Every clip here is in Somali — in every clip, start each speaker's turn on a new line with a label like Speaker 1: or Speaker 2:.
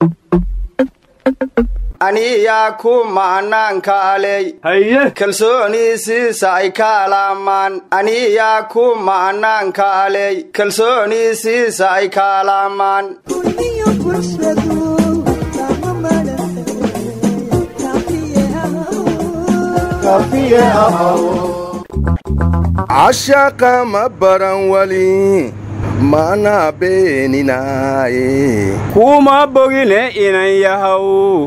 Speaker 1: aniyaa ku ma'naankaaley
Speaker 2: haye
Speaker 1: kalsooniisiisa ay kaalaamaan aniyaa ku ma'naankaaley kalsooniisiisa ay kaalaamaan
Speaker 3: cashaqa ma baran wali mana beeninaaye
Speaker 2: kuma bogine inan yahow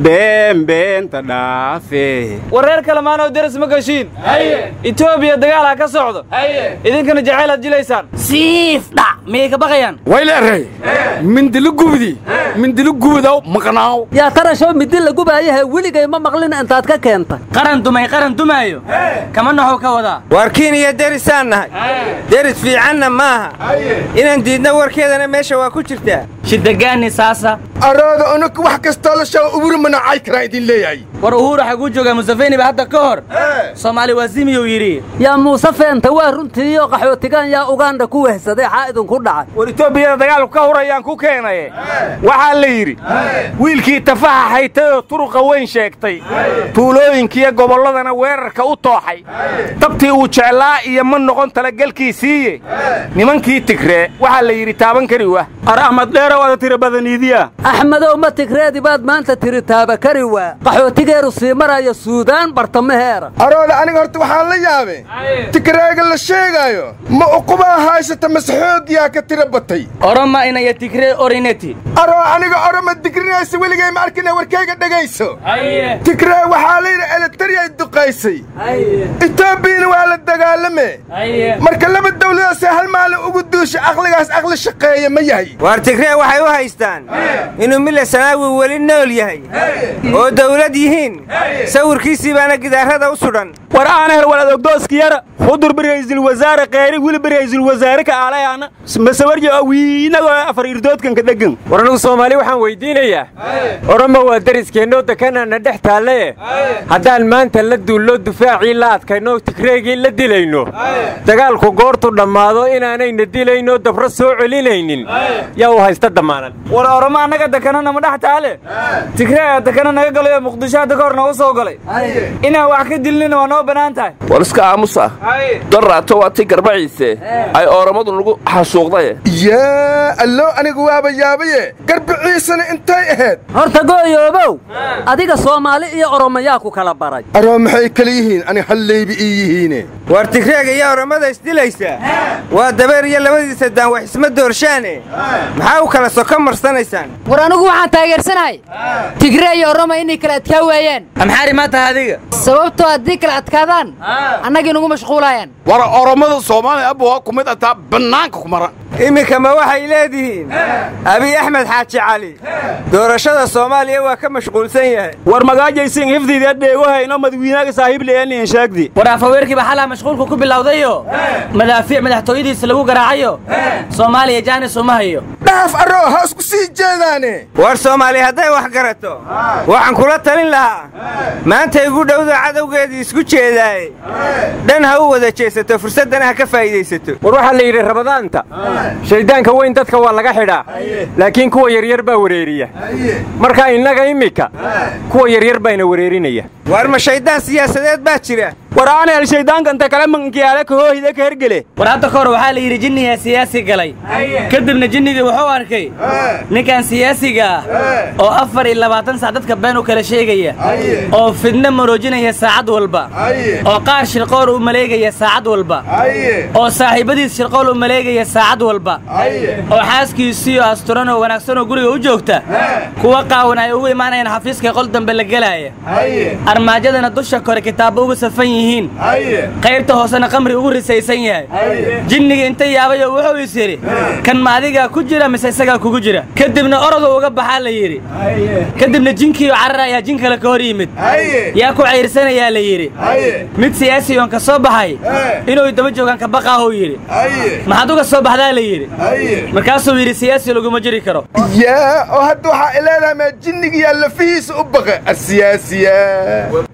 Speaker 2: beenbeenta dhaafe
Speaker 4: wareer kalemaanoo deris ma gashiin etoobiya dagaal ha ka socdo idinkana jacayl aad jilaysaan siif dhac miyay ka baqayaan
Speaker 5: wayleeray mindili gubdi mindili gubidaw maqnaaw
Speaker 6: yaa tarashow midi la gubaayahe weligay ma maqlin intaad ka keenta
Speaker 4: qaran dumay qaran dumaayo kama naxow ka wadaa
Speaker 7: warkiin iyo derisaan nahay deris fiicanna maaha inaan diidna warkeedana meesha waa ku jirtaa
Speaker 4: shidagaani saasa
Speaker 3: arooda unuka wax kastoo la shago uburi manacay karaa idin leeyahay
Speaker 4: war uhuura xaguu joogaa musafeni ba hadda ka hor soomaali waazimiyuu yidhi
Speaker 6: yaa muuse feenta waa runtiiyo qaxootigaan yaa ugandha ku wehsaday xaa idinku dhacay
Speaker 2: war etoobiyada dagaalku ka hurayaan ku keenaye waxaa la yidhi wiilkii tafaxa haytay oo turuqa weyn sheegtay tuulooyinkiiyo gobolladana weerarka u tooxay dabtii uu jeclaa iyo ma noqon talagelkiisiiye nimankii tigree waxaa la yidhi taaban kari wa ar ahmad dheerow ada tira badaniidiya
Speaker 6: axmedow ma tigreedi baad maanta tiri taaba kari waa qaxootigeeru sii maraya suudaan bartamaheera
Speaker 3: arooda aniga horta waxaan la yaabe tigreega la sheegaayo ma uqubaa haysata mase xoogyaa ka tira batay
Speaker 4: oroma inaya tigree orineti
Speaker 3: aroo aniga oroma digrinaysa weligay ma arkina warkayga dhegayso tigree waxaa layidhi eletariyay duqaysay etoobiyana waa la dagaalame marka laba dawladaasee hal maalin ugu duusha aqligaas aqli shaqeeya ma yahay
Speaker 7: waar tigree waxay u haystaan inuu mille sanaawi weli nool yahay oo dawlad yihiin sawirkiisii baana gidaarada u sudhan
Speaker 2: war aana hel walad ogdooskiyara hudur bira'iisul wasaare qeyri wili bira'iisul wasaare ka aalayaana masawarja awiinagoo afar irdoodkanka dheggan
Speaker 5: war anugu soomaali waxaan weydiinayaa oroma waa deriskeenno dekanana dhex taalle haddaan maanta la duullo dufaacii la adkayno tigreegii la dilayno dagaalku goortu dhammaado inaanayna dilayno dabro soo celinaynin yaa u haysta dammaanan
Speaker 4: war oroma annaga dekanana ma dhex taale tigreega dekana naga galayo muqdisho hadda ka hor noogu soo galay inaan wax ka dilnina waa noo bannaan tahay
Speaker 8: war iska aamusa darraato waa ti garbaciise ay ooromadu nagu xasuuqdaye
Speaker 3: yaa allow anigu waaba yaabaye garbiciisana intay ahayd
Speaker 6: horta gooyoobow adiga soomaali iyo oromayaa ku kala baray
Speaker 3: aroo maxay kala yihiin ani hallayba ii yihiine
Speaker 7: waar tigreega iyo oromada isdilaysaa waa dabeer iyo labadiisa daan wax isma doorshaane maxaa u kala soko marsanaysaan
Speaker 9: war anigu waxaan taageersanahay tigree iyo oroma inay kala adkaa waayaan
Speaker 4: amxaari ma tahay adiga
Speaker 9: sababtoo haddii kala adkaadaan annagii nugu mashquulayaan
Speaker 5: war oromada soomaaliya abba waa ku mid ataa bannaanka ku maran
Speaker 7: iminka ma waxay leedihiin abiy axmed xaaji cali doorashada soomaaliya waa ka mashquulsan yahay
Speaker 2: war magaajaysin hifdiida dheegohayno madawiinaaga saaxiibleyaniin sheegdi
Speaker 4: war afaweerkiiba xalaa mashquulku ku bilowdayo madaafiic madaxtooyadiisa lagu garaacayo soomaaliya jaanis uma hayo
Speaker 3: dhaaf aroo ha isku sii jeedaane
Speaker 7: war soomaali hadday wax garato waxaan kula talin lahaa maanta igu dhowda cadowgeedii isku jeedaaye dhan ha u wada jeesato fursaddana ha ka faa'iidaysato
Speaker 5: war waxaa la yidhi ramadaanta shayddaanka weyn dadka waa laga xidhaa laakiin kuwa yaryar baa wareeriya marka innaga immika kuwa yaryar bayna wareerinaya
Speaker 7: waar ma shayddaan siyaasadeed baa jira
Speaker 2: war aana hel shayddaanka inta kale mankiyaale kahoohida ka hergele
Speaker 4: war hadda ka hor waxaa la yidhi jinnigaa siyaasi galay kadibna jinnigii wuxuu arkay ninkan siyaasiga ah oo afar iyo labaatan sac dadka been u kala sheegaya oo fidno maroojinaya saacad walba oo qaar shirqool u maleegaya saacad walba oo saaxiibadiis shirqool u maleegaya saacad walba oo xaaskiisiiyo asturan oo wanaagsan oo guriga u joogta kuwa qaawan ay ugu imaanayaan xafiiska qol dambe la gelaya armaajadana dusha kore kitaabba uga safan yihiin qaybta hoosena qamri ugu risaysan yahay jinnigii inta yaabayoo wuxuu is yidhi kan ma adigaa ku jira mise isagaa kugu jira kadibna orodu uga baxaa la yidhi kadibna jinkiioo carar ayaa jin kale ka hor yimid yaa ku cayrsanayaa la yidhi mid siyaasi oon ka soo baxay inuu daba joogaan ka baqaahuu yidhi maxaad uga soo baxdaa la yidhi markaasuu yidhi siyaasi laguma jiri karo
Speaker 3: yaa oo hadda waxaa ileedahay maa jinnigiyaa lafihiisa u baqa asiyaasiya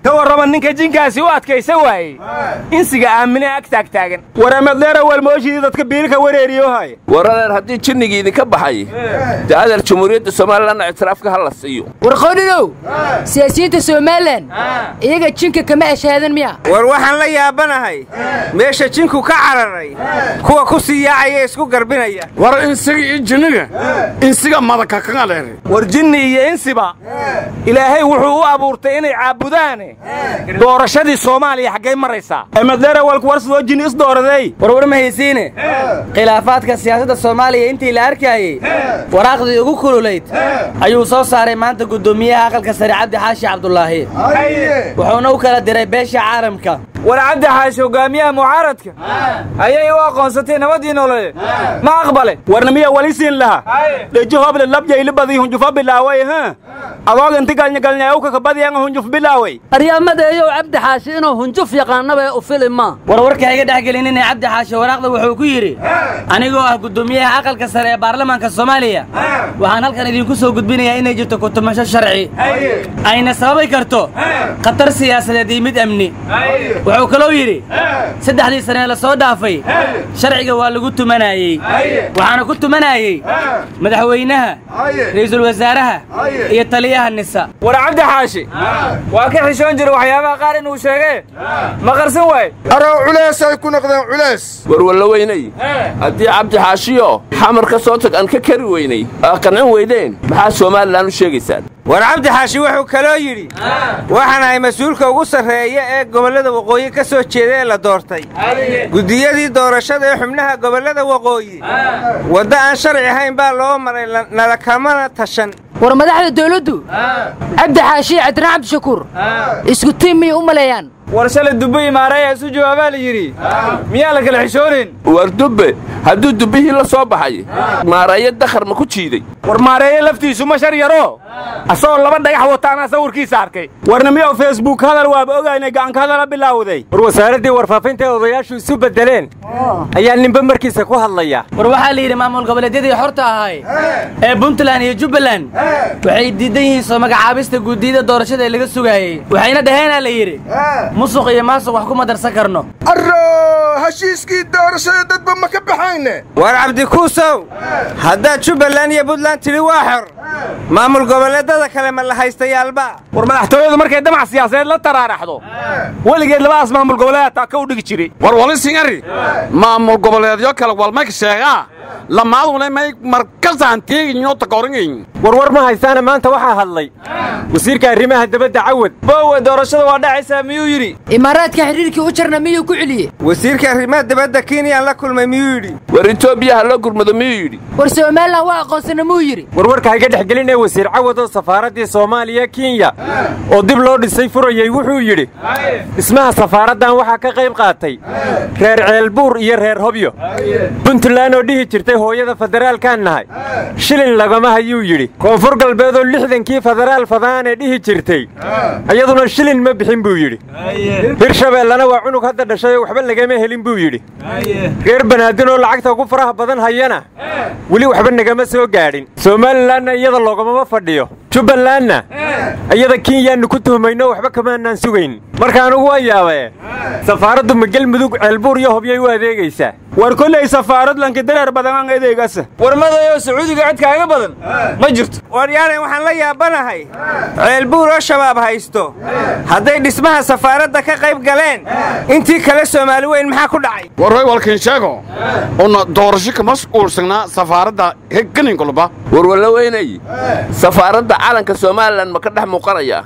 Speaker 2: ka warrama ninka jinkaasi u adkaysa waayey insiga aamine ag taagtaagan
Speaker 3: waramadleera walmooshidii dadka biilka wareeriyohay
Speaker 8: waradeer haddii jinnigii idinka baxay dee adeer jamhuuriyadda somalilanna ictiraafka ha la siiyo
Speaker 9: warqoodhidow siyaasiyiinta somalilan iyaga jinka kama ashaadan miya
Speaker 7: war waxaan la yaabanahay meesha jinku ka cararay kuwa ku sii yaacaya isku garbinaya
Speaker 10: war insiga iyo jinniga insiga madaka kaga dheere
Speaker 2: war jinni iyo insiba ilaahay wuxuu u abuurtay inay caabudaane doorashadii soomaaliya xaggay maraysaa
Speaker 3: emadleera walku war sidoo jinni isdooraday
Speaker 4: warwar ma haysiine khilaafaadka siyaasadda soomaaliya intii la arkayey waraaqdii ugu kululayd ayuu soo saaray maanta guddoomiyaha aqalka sare cabdi xaashi cabdulaahi wuxuuna u kala diray beesha caalamka
Speaker 11: war cabdi xaashi hogaamiyaha mucaaradka ayay u aqoonsatay nabadii nololeed ma aqbale
Speaker 3: warna miya wali siin laha dheji hoble labjayli badii hunjufa bilaaway ha adoog inti galnyagalnyaawka kabadiyan hunjuf bilaaway
Speaker 6: aryamadeeyow cabdi xaashi inuu hunjuf yaqaanaba ee u fili ma
Speaker 4: warwarka iga dhex gelin inay cabdi xaashi waraaqda wuxuu ku yidhi anigoo ah guddoomiyaha aqalka sare ee baarlamaanka soomaaliya waxaan halkan idinku soo gudbinayaa inay jirto kutumasho sharci ayna sababi karto khatar siyaasadeed iyo mid amni wuxuu kaloo yidhi saddexdii sane ee la soo dhaafay sharciga waa lagu tumanayey waxaana ku tumanayey madaxweynaha ra'iisul wasaaraha iyo taliyaha nisa
Speaker 11: war cabdi xaashi waa ka xishoon jira waxyaabaha qaar inuu sheegee ma qarsan waay
Speaker 3: arow culays ay ku noqdeen culays
Speaker 8: warwalla weynay haddii cabdi xaashiyo xamar ka soo tag aan ka kari weynay aa qancin weydeen maxaa somalilan u sheegaysaan
Speaker 7: war cabdi xaashi wuxuu kaloo yidhi waxaan ahay mas-uulka ugu sarreeya ee gobollada waqooyi ka soo jeeda ee la doortay guddiyadii doorashada ee xubnaha gobollada waqooyi waddo aan sharci ahayn baa loo maray nala kamana tashan
Speaker 9: war madaxda dawladdu cabdi xaashi cabdiraan cabdishakuur isku tiim miyay u maleeyaan
Speaker 11: war shalay dubbe imaaraya isu jawaabaa la yidhi miyaa la kala xishoonin
Speaker 8: war dubbe hadduu dubbihii la soo baxay maareeyo dakhar ma ku jiiday
Speaker 2: war maareeye laftiisu ma shar yaro asagoo laba dhagax wataanaa sawirkiisa arkay
Speaker 3: warna miyaw facebook hadal waaba ogaynay gacanka hadala bilaawday
Speaker 5: war wasaaraddii warfaafinta ee odayaashu isu beddeleen ayaa ninba markiisa ku hadlaya
Speaker 4: war waxaa la yidhi maamul goboleedyadii xorta ahay ee puntland iyo jubbaland waxay diidan yihiin soo magacaabista guddiyada doorashada ee laga sugaayey waxayna dhaheenaa la yidhi musuq iyo maasuq wax kuma darsan karno
Speaker 3: arro heshiiskii doorashada dadba ma ka baxayne
Speaker 7: war cabdikuusow haddaad jubbaland iyo puntland tidhi waa xor maamul goboleedada kale ma la haystayaalba
Speaker 2: war madaxtooyadu markay damac siyaasadeed la taraaraxdo weligeed labadaas maamul goboleed taa ka u dhigi jiray
Speaker 10: war wali singari maamul goboleedyo kale walmayka sheegaa lamaaduna may markasaan teeginyo takoringayn
Speaker 5: warwar ma haysaana maanta waxaa hadlay wasiirka arrimaha dabadda cawad
Speaker 11: bowe doorashada waa dhacaysaa miyuu yidhi
Speaker 9: imaaraadka xidhiirkii u jarna miyuu ku celiyey
Speaker 7: wasiirka arrimaha dabadda kenyaan la kulmay miyuu yidhi
Speaker 8: war etoobiya ha loo gurmado miyuu yidhi
Speaker 9: war somalilan waa aqoonsana muu yidhi
Speaker 5: warwarka hayga dhex gelinee wasiir cawad oo safaaraddii soomaaliya kenya oo dib loo dhisay furayey wuxuu yidhi dhismaha safaaraddan waxaa ka qayb qaatay reer ceelbuur iyo reer hobyo puntland oo dhihi jirtay hooyada federaalkaan nahay shilin lagama hayuu yidhi koonfur galbeed oo lixdankii federaal fadaanee dhihi jirtay iyaduna shilin ma bixin buu yidhi hirshabeellana waa cunug hadda dhashay oo waxba lagama helin buu yidhi reer banaadin oo lacagta ugu faraha badan hayana weli waxba nagama soo gaadhin somalilanna iyada loogamama fadhiyo jubbalandna iyada kenyaannu ku tuhmayno waxba kamaanaan sugayn marka anugu waa yaabae safaaraddu ma gelmudug ceelbuur iyo hobyay u adeegaysaa
Speaker 3: war kolley safaarad lanka dareer badanaan edeegasa
Speaker 11: war madayo sacuudiga cid kaaga badan ma jirto
Speaker 7: waryaanay waxaan la yaabanahay ceelbuur oo shabaab haysto hadday dhismaha safaaradda ka qayb galeen intii kale soomaali weyn maxaa ku dhacay
Speaker 10: warhoy walkiin sheego una doorasho kama uursagnaa safaaradda heganinkolba
Speaker 8: warwalla weynay safaaradda calanka somalilan ma ka dhex muuqanayaa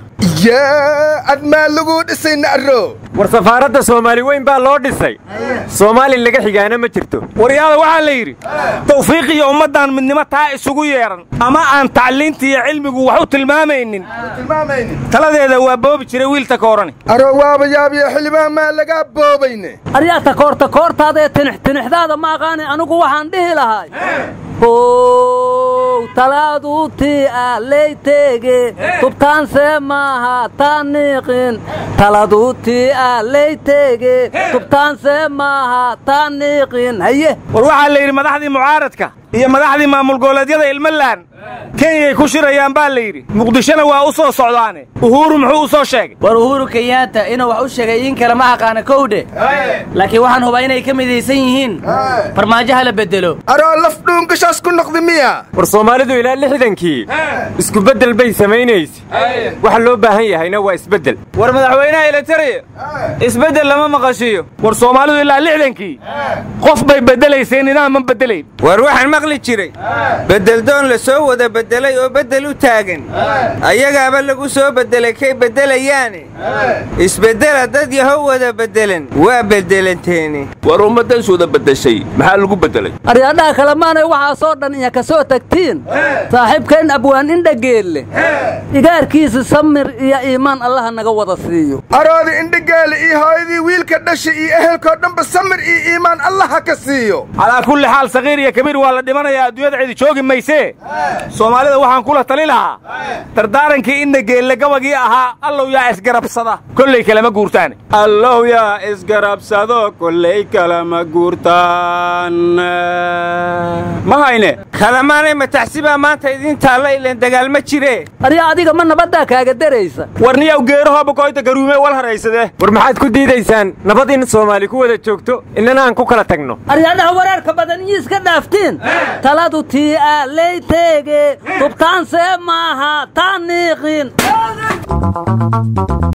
Speaker 3: yaa admaa laguu dhisay na'ro
Speaker 5: war safaaradda soomaali weyn baa loo dhisay soomaali laga xigaana ma jirto
Speaker 2: waryaada waxaa la yidhi tawfiiq iyo ummaddan midnimo taa isugu yeedhan ama aan tacliinta iyo cilmigu wax u tilmaamaynin taladeeda waa boobi jiray wiilta koorani
Speaker 3: aro waaba yaabiya xildhibaan maa lagaa boobayne
Speaker 6: aryaa takoorta koortaadaee tinix tinixdaada ma aqaani anigu waxaan dhihi lahay how talaaduutii ah leyteege tubtaansee maaha taaniiqin taladuutii ah leyteege tubtaansee maaha taaniiqin haye
Speaker 2: war waxaa la yidhi madaxdii mucaaradka iyo madaxdii maamul goboleedyada ilmalaan kenyay ku shirayaan baa la yidhi muqdishona waa u soo socdaane uhuuru muxuu u soo sheegay
Speaker 4: war uhuru kenyaata inuu wax u sheegay in kale ma aqaana kowdhe laakiin waxaan hubaa inay ka midaysan yihiin farmaajo hala bedelo
Speaker 3: aroo laf dhuungashaas ku noqdi miya
Speaker 5: war soomaalidu ilaa lixdankii isku beddel bay samaynaysa waxa loo baahan yahayna waa isbeddel
Speaker 11: war madaxweynaha elitariya isbeddel lama maqashiiyo
Speaker 2: war soomaalidu ilaa lixdankii qof bay beddelaysay nidaam ma beddelayn
Speaker 7: war waxaan maqli jiray beddeldoon la soo wada beddelay oo beddel u taagan ayagaaba lagu soo beddelay kay beddelayaane isbeddela dad yahow wada beddelan waa beddelanteeni
Speaker 8: war ummaddan suuda beddeshay maxaa lagu beddelay
Speaker 6: aryaadhaha kale maanay waxaasoo dhan iya ka soo tagtiin saaxiibkayn abwaan indhageelle igaarkiisa samir iyo iimaan allaha naga wada siiyo
Speaker 3: aroodi indhageele iyo hooyadii wiilka dhasha iyo ehelkoo dhanba samir iyo iimaan allaha ka siiyo
Speaker 2: calaa kulli xaal sakiir iyo kabiir waa la dhimanayaa adduunyada cidi joogi maysee soomaalida waxaan kula tali lahaa dardaarankii indhageelle gabagii ahaa allow yaa isgarabsada kollay kalama guurtaan
Speaker 5: allow yaa isgarabsado kollay kalama guurtaan ma hayne
Speaker 7: kalamaanay mataxsibaa maanta idiin taalla ilan dagaal ma jiree
Speaker 6: arya adiga ma nabaddaa kaaga daraysa
Speaker 2: warniyaw geerahooba koyta garuume wal haraysadee
Speaker 5: war maxaad ku diidaysaan nabad in soomaali ku wada joogto innana aan ku kala tagno
Speaker 6: aryaadhaha waraarka badan iyo iska dhaaftiin taladu tii aa lay teege tubtaansee maaha taan niiqin